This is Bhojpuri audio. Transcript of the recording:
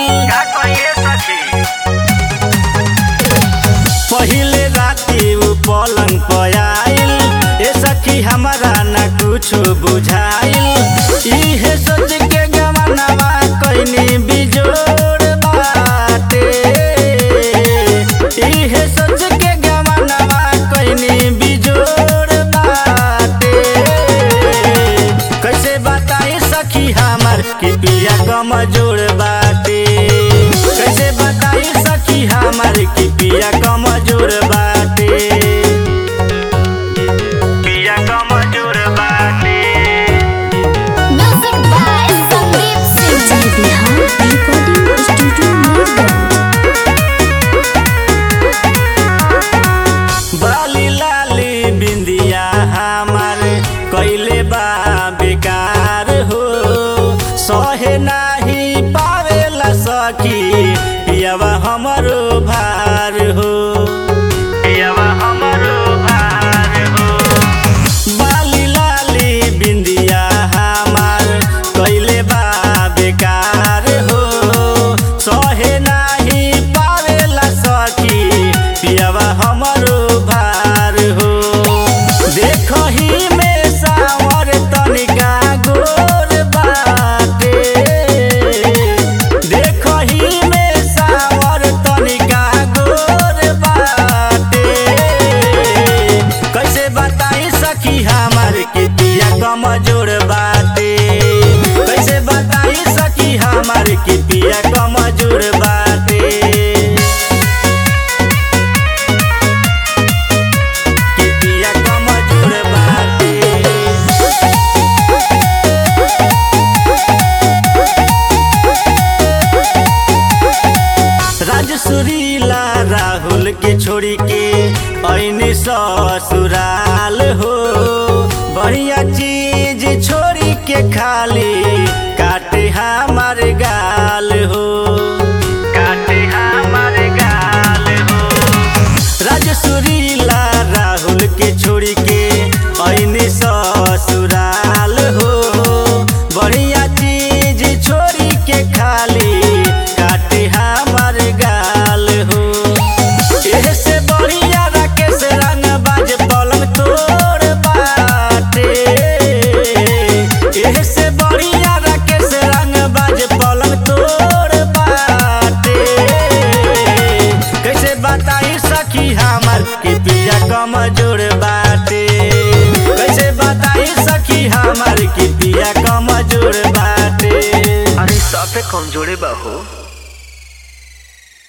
का कहिए सखी पहिले राती उ पलंग पर आइल ए सखी हमारा ना कुछ बुझाइल इहे सोच के गमनवा कइनी बिजोड़ बाटे इहे सोच के गमनवा कइनी बिजोड़ बाटे कैसे बताई सखी हमर कि पिया कमजोर बाटे कैसे बताई सखी हमर कि पिया कमजोर बाटे पिया कमजोर बाटे Music by Sandeep Singh. जय बिहार रिकॉर्डिंग स्टूडियो मीरगंज बाली लाली बिंदिया हमार कैले बा बेकार हो सहे नाही पावेला सखी पियावा हमरो भार हो पियावा हमरो भार हो बाली लाली बिंदिया हमार कैले बा बेकार हो सहे नाही पावेला सखी पियावा हमरो भार हो देखही में सावर तनिका गोर बाटे देखही में सावर तनिका गोर बाटे कैसे बताई सखी हमार के पिया कमजोर बाटे कैसे बताई सखी हमार के पिया कमजोर बाटे के पिया कमजोर बाटे राजसुरीला राहुल के छोड़ी के ऐनी ससुराल हो बढ़िया चीज छोड़ी के खाली काटे हमार गाल हो काटे हमार गाल हो राजसुरीला राहुल के छोड़ी के ऐनी ससुराल हो बढ़िया चीज छोड़ी के खाली काटे हमार गाल हो एहे से बढ़िया राकेश रंग बाज पलंग तोड़ बाटे एहे से बढ़िया राकेश रंग बाज पलंग तोड़ बाटे कैसे बताई सखी हमर कि पिया कमजोर बाटे कैसे बताई सखी हमर कि पिया कमजोर बाटे अरे साफे कमजोरे बा हो